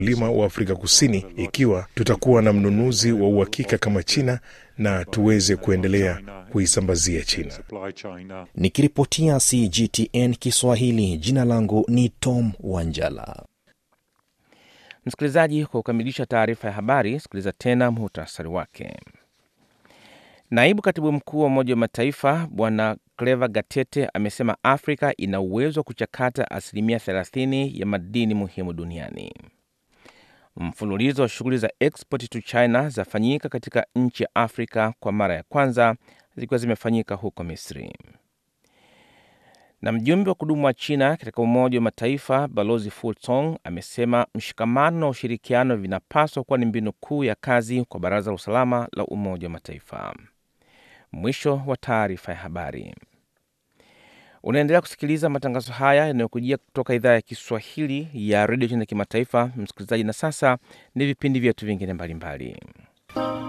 wakulima wa Afrika Kusini ikiwa tutakuwa na mnunuzi wa uhakika kama China na tuweze kuendelea kuisambazia China. Nikiripotia CGTN Kiswahili, jina langu ni Tom Wanjala. Msikilizaji, kwa kukamilisha taarifa ya habari, sikiliza tena muhtasari wake. Naibu katibu mkuu wa Umoja wa Mataifa Bwana Cleva Gatete amesema Afrika ina uwezo wa kuchakata asilimia 30 ya madini muhimu duniani. Mfululizo wa shughuli za export to China zafanyika katika nchi ya Afrika kwa mara ya kwanza zikiwa zimefanyika huko Misri. Na mjumbe wa kudumu wa China katika Umoja wa Mataifa Balozi Fu Song amesema mshikamano na ushirikiano vinapaswa kuwa ni mbinu kuu ya kazi kwa Baraza la Usalama la Umoja wa Mataifa. Mwisho wa taarifa ya habari. Unaendelea kusikiliza matangazo haya yanayokujia kutoka idhaa ya Kiswahili ya redio China kimataifa, msikilizaji. Na sasa ni vipindi vyetu vingine mbalimbali.